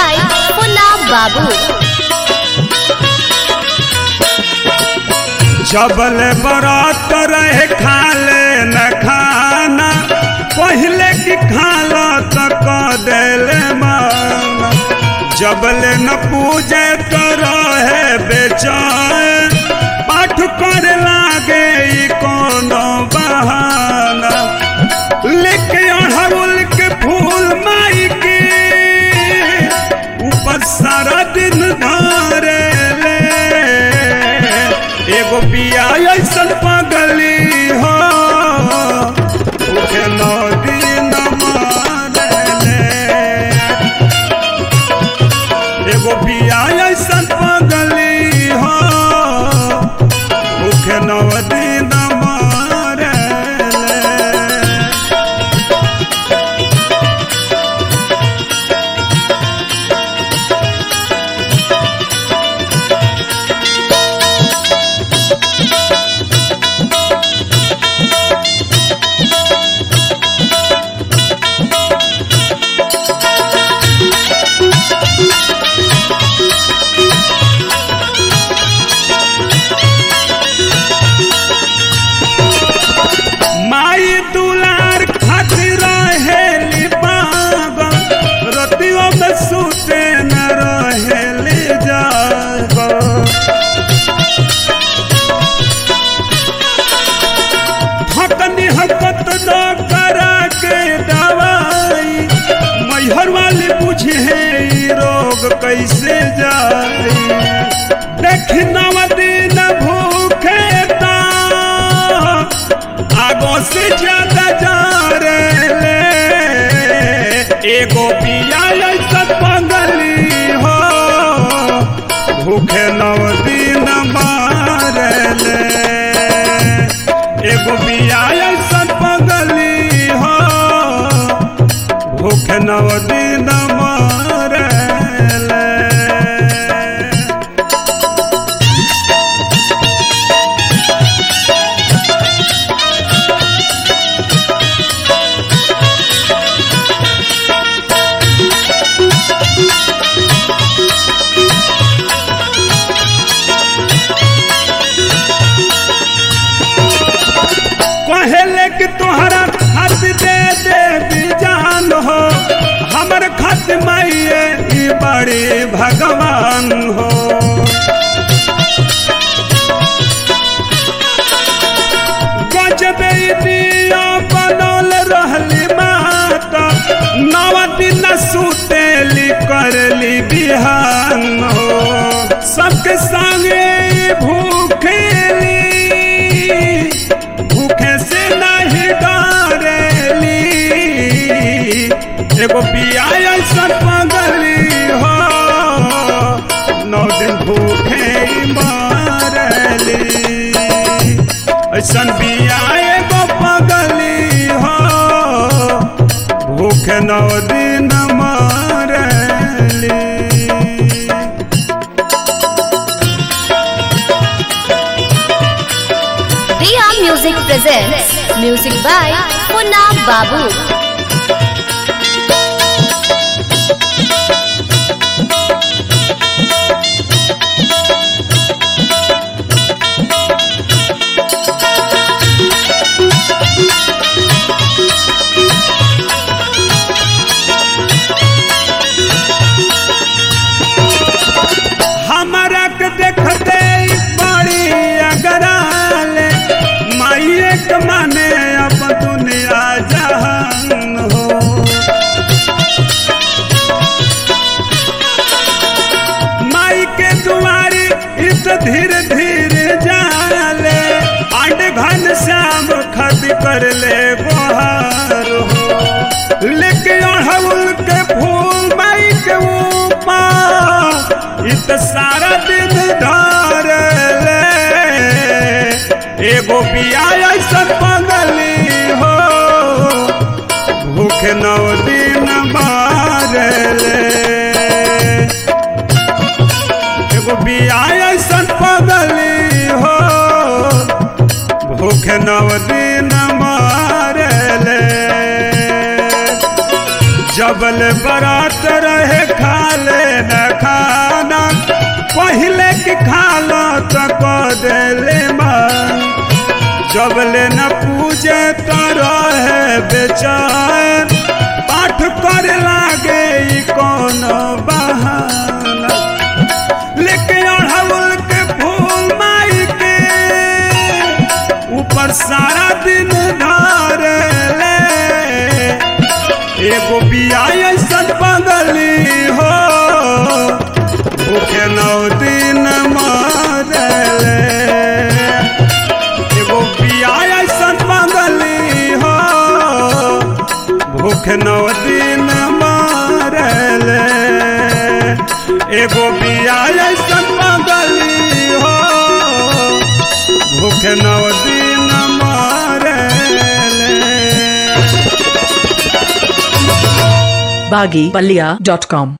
by Punna Babu. जबल बरात रहे खाले न खाना पहले की खाला तक देले माना जबल न पूजे तो रहे बेचैन पाठ कर लागे ई कोनो बहाना लेके अड़हुल के फूल माई के ऊपर सारा दिन धारे ले एगो पिया ऐसन पगली हो उठे नौ दिन मारले एगो पिया ऐसन पगली हो उठे नौ दिन मारले माई दुलार खातिर रहेली पागल रतियों में सुते न रहेली जागल हकनी हकत न करा के दवाई मैहर वाली बुझे ई रोग कैसे जाई देख नव दिन भूखे ता आगो से ज्यादा जा रे एगो पिया ऐसा पगली हो भूखे नव दिन मारले एगो पिया ऐसा पगली हो भूखे नव दिन मारले कहेले कि तोहरा खत दे दे बिजान हो हमर खत माइए ई बड़े भगवान हो गजबे ई दिया बनल रहली माता नव दिन सुतेली करली बिहान हो सबके संगे ई भूखेली भूखे से नहीं डरेली एगो पिया ऐसा पगली हो नौ दिन भूखे मारली ऐसन पिया एगो पगली हो भूखे नौ दिन मारली Riya Music presents music by Punna Babu. हमारा के देखते ही बड़ी अगराले माइए के माने अब दुनिया जहान हो माई के दुआरी इत धीरे धीरे जाले आंड घन श्याम खद कर ले गुहार हो लेके अड़हुल के फूल माई के ऊपर इत सारा दिन धार ले एगो पिया ऐसा पगली हो भूख नौ दिन मारले एगो बिया ऐसा पगली हो भूख नौ दिन मारले जबल बरात रहे खाले देले माँ जबले न पूजे तो रहे बेचैन पाठ करे लागे ई कौन बहाना लेके अढ़ाउल के फूल माई के ऊपर सारा दिन धर ले एगो बिया ऐसन बदली हो भूखे नौ दिन मरले एगो बिया ऐसन बदली हो भूख नौ दिन मरले एगो बिया ऐसन बदली हो भूख नौ दिन मरले baggypalia.com